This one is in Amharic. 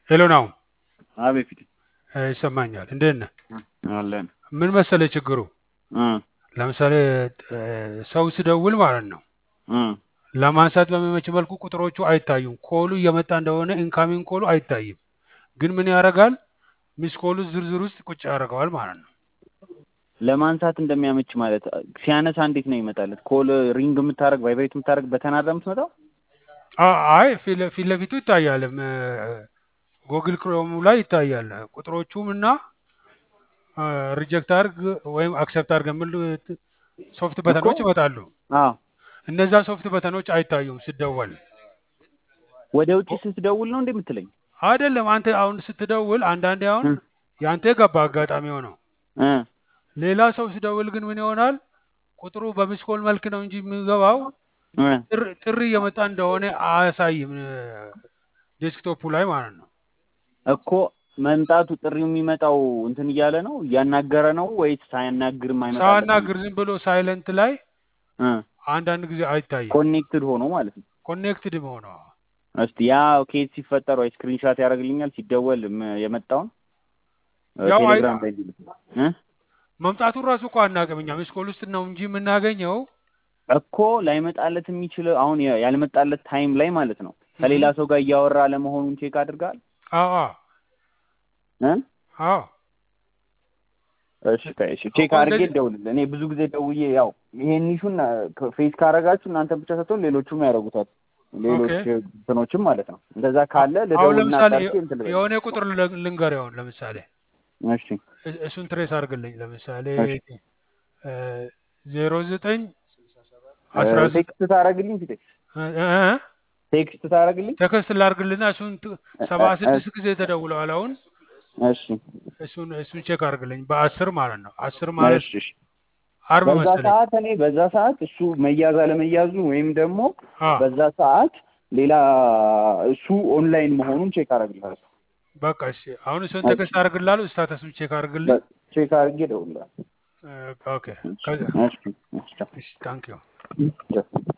ሄሎ ናው አቤት ፊት ይሰማኛል። እንዴት ነህ? አለን ምን መሰለህ ችግሩ እ ለምሳሌ እ ሰው ሲደውል ማለት ነው እ ለማንሳት በሚመች መልኩ ቁጥሮቹ አይታዩም። ኮሉ እየመጣ እንደሆነ ኢንካሚንግ ኮሉ አይታይም። ግን ምን ያደርጋል? ሚስ ኮሉ ዝርዝር ውስጥ ቁጭ ያደርገዋል ማለት ነው። ለማንሳት እንደሚያመች ማለት ሲያነሳ እንዴት ነው ይመጣለት? ኮል ሪንግ የምታደርግ ቫይብሬት የምታደርግ በተናዳ የምትመጣው አ- አይ ፊት ለ- ፊት ለፊቱ ይታያል። ጎግል ክሮሙ ላይ ይታያል። ቁጥሮቹም እና ሪጀክት አድርግ ወይም አክሰፕት አድርግ የሚል ሶፍት በተኖች ይመጣሉ። አዎ እነዛ ሶፍት በተኖች አይታዩም ሲደወል። ወደ ውጭ ስትደውል ነው እንዴ የምትለኝ? አይደለም አንተ አሁን ስትደውል አንዳንዴ አሁን እ ያንተ ገባ አጋጣሚ ሆነው እ ሌላ ሰው ሲደውል ግን ምን ይሆናል? ቁጥሩ በሚስኮል መልክ ነው እንጂ የሚገባው እ ጥሪ- ጥሪ እየመጣ እንደሆነ አያሳይም ዴስክቶፑ ላይ ማለት ነው። እኮ መምጣቱ ጥሪው የሚመጣው እንትን እያለ ነው እያናገረ ነው ወይስ ሳያናግር የማይመጣ ሳያናግር ዝም ብሎ ሳይለንት ላይ እ አንዳንድ ጊዜ አይታይም። ኮኔክትድ ሆኖ ማለት ነው። ኮኔክትድ መሆነው እስቲ ያ ኬዝ ሲፈጠር ወይ ስክሪንሻት ያደርግልኛል ሲደወል ም- የመጣውን እ ያው አይ- ቴሌግራም ላይ እንዲልክ እ መምጣቱን ራሱ እኮ አናውቅም እኛ ሚስኮል ውስጥ ነው እንጂ የምናገኘው። እኮ ላይመጣለት የሚችለው አሁን ያ- ያልመጣለት ታይም ላይ ማለት ነው ከሌላ ሰው ጋር እያወራ ለመሆኑን ቼክ አድርጋል አዎ አዎ እ አዎ እሺ ቆይ እሺ ቼክ እኮ አድርጌ እንደዚህ- እደውልልህ እኔ ብዙ ጊዜ ደውዬ ያው ይሄን ኢሹን ፌስ ካረጋችሁ እናንተ ብቻ ሳትሆን ሌሎቹም ያደርጉታል ሌሎች ኦኬ። እንትኖችም ማለት ነው እንደዛ ካለ አሁን ልደውልና ለምሳሌ አጣርቼ እንትን ልበል የሆነ ቁጥር ል- ልንገር አሁን ለምሳሌ እሺ እ- እሱን ትሬስ አድርግልኝ ለምሳሌ እሺ። ዜሮ ዘጠኝ እ አስራ ዘጠኝ ቴክስት ታደርግልኝ ፊቴ ቴክስት ታደርግልኝ ተከስት ላድርግልና እሱን ት- ሰባ ስድስት ጊዜ ተደውለዋል አሁን እሺ እሱን እሱን ቼክ አድርግልኝ በአስር ማለት ነው አስር ማለት እሺ እሺ አርብ በዛ መሰለኝ ሰዓት እኔ በዛ ሰዓት እሱ መያዝ አለመያዙ ወይም ደግሞ አ በዛ ሰዓት ሌላ እሱ ኦንላይን መሆኑን ቼክ አደርግልሃለሁ በቃ እሺ አሁን እሱን ተከስት አድርግላለሁ ስታተሱን ቼክ አድርግልኝ ቼክ አድርጌ እደውልልሃለሁ ኦኬ ከዛ እሺ እሺ እሺ ታንክ ዩ እሺ